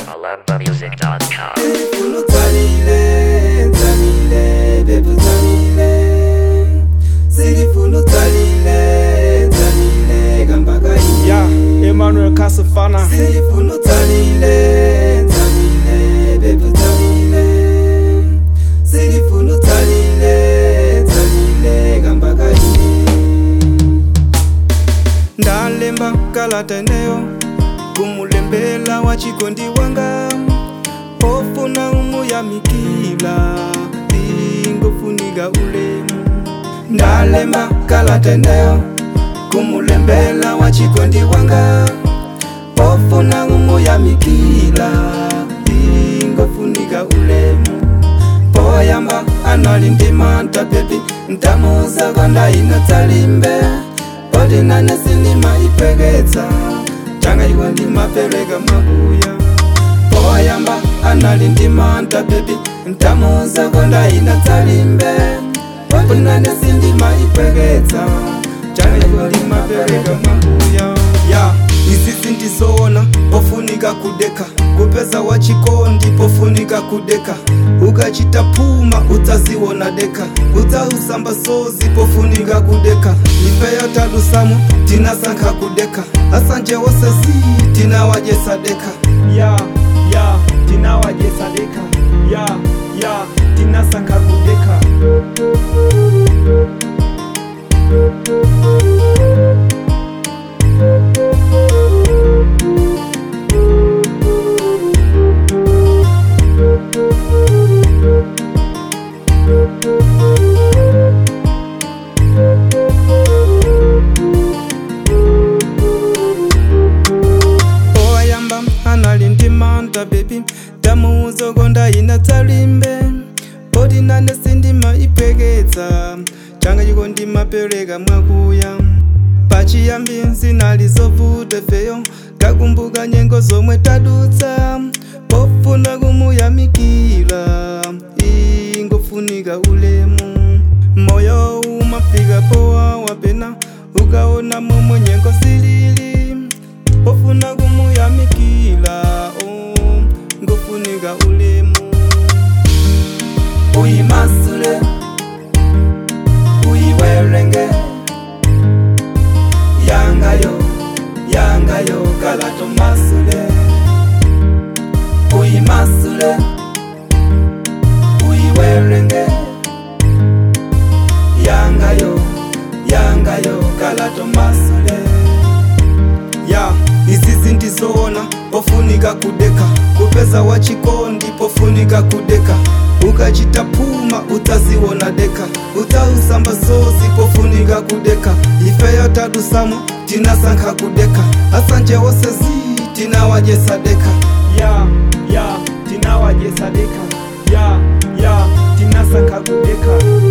malambamusic.com. Uno tsalile, tsalile, baby tsalile. Silifuno tsalile, tsalile, gambaka iye. ya emmanuel kasifana Silifuno tsalile, tsalile, baby tsalile. Silifuno tsalile, tsalile, gambaka iye. ndalemba kalata eneyo kumulembela wa chikondi wanga ofuna umuyamikila ingofuniga ulemu ndalemba kalata eneyo kumulembela wa chikondi wanga ofuna umuyamikila ingofuniga ulemu poyamba analindima ntapepi ntamuzako ndainotsalimbe odinane sindima ipeketsa changa iwe ndimapereka makuya poyamba analindima ntapepi ntamuzako ndainotsalimbe odinane sindima ipeketsa changa iwe ndimapereka makuya ya isisi ndizoona pofunika kudeka kupeza wachikondi pofunika kudeka ukachita puma utsaziwona deka utsausamba sozi pofunika kudeka ifeyo tadusamu tinasankha kudeka asanje wosesi tinawajesa deka ya ya tinawajesa deka ya ya tinasankha kudeka oyamba analindimanta bebi tamuuzokonda ina tsalimbe odinane sindima ipeketsa changa chiko ndimapereka mwakuya pachiyambi zinalizovuta feyo kakumbuka nyengo zomwe tadutsa pofuna kumuyamikila ingofunika ulemu moyo umafika powa wapena ukaona momwe nyengo zilili ofuna kumuyamikila oh, ngofunika ulemu uyimasule uyiwerenge yangayo yangayo kalato masule uyimasule uyiwerenge yangayo yangayo kalato masule ya izizi ndizoona pofunika kudeka kupeza wachikondi pofunika kudeka ukachita puma utaziwona deka utausamba sozi pofunika kudeka ifeyo tadusamu tinasankha kudeka asanje wosezi tinawajesa deka ya ya tinawajesa deka ya ya tinasankha kudeka